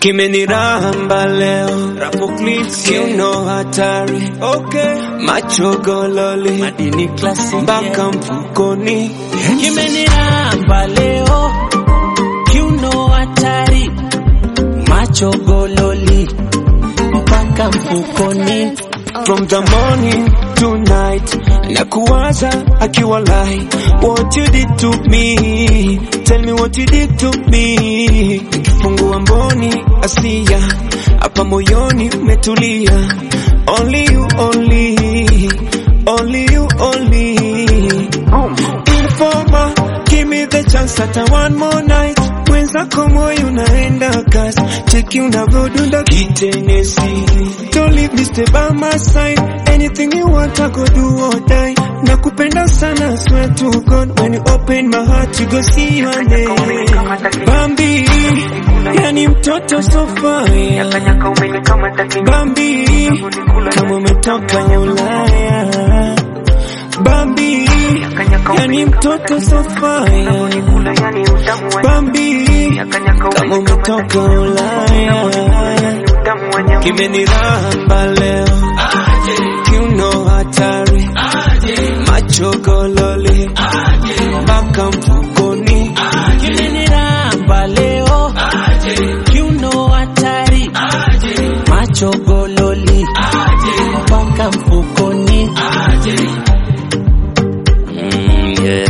kimeniramba leo kiuno hatari okay. macho gololi madini classic mpaka mfukoni kimeniramba leo kiuno hatari macho gololi mpaka mfukoni from the morning to night na kuwaza akiwa lai what you did to me tell me what you did to me nikifungua mboni asia hapa moyoni umetulia only you only only you only informa give me the chance hata one more night mwenzako moyo unaenda kasi cheki unavyodunda kitenesi don't leave me stay by my side anything you want I go do or die nakupenda sana swear to God when you open my heart you go see your name Bambi yani mtoto so fire Bambi kama umetoka Ulaya Bambi yani mtoto so fire Bambi kama umetoka Ulaya kimeniramba leo kiuno hatari macho gololi mpaka mfukoni kimeniramba leo kiuno hatari macho gololi mpaka mfukoni Mm, yeah.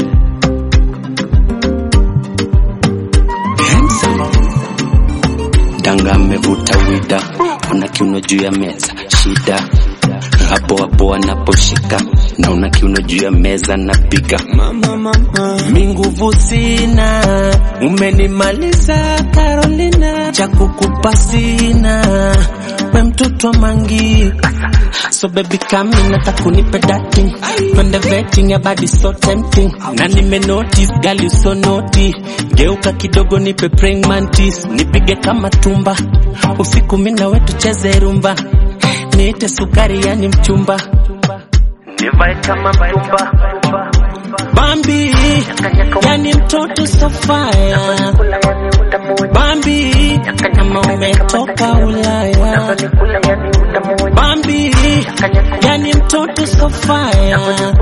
Danga amevuta wida, ona kiuno juu ya meza, shida hapo hapo anaposhika, naona kiuno juu ya meza napiga mama mama mi nguvu sina, umenimaliza Carolina, cha kukupa sina, we mtoto wa mangi So baby come in nataka kunipe dating Twende vetting ya body so tempting Na nime notice girl you so naughty Geuka kidogo nipe praying mantis Nipige kama tumba Usiku mina we tucheze rumba Niite sukari yani mchumba Nivae kama mchumba Bambi yani mtoto so fire Bambi kama umetoka Ulaya Bambi yani mtoto so fire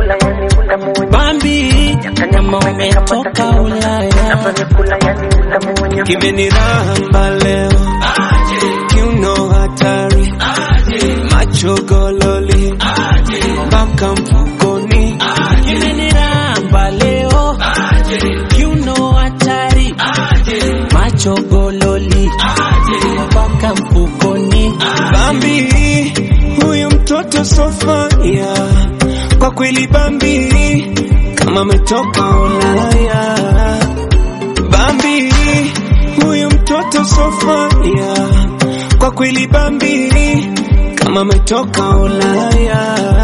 Bambi kama umetoka Ulaya kimeniramba leo kiuno hatari macho gololi mpaka mfukoni kimeniramba leo kiuno hatari macho gololi mpaka mfukoni Bambi huyu mtoto sofaya kwa kweli Bambi kama ametoka Ulaya Bambi huyu mtoto sofaya kwa kweli Bambi kama ametoka Ulaya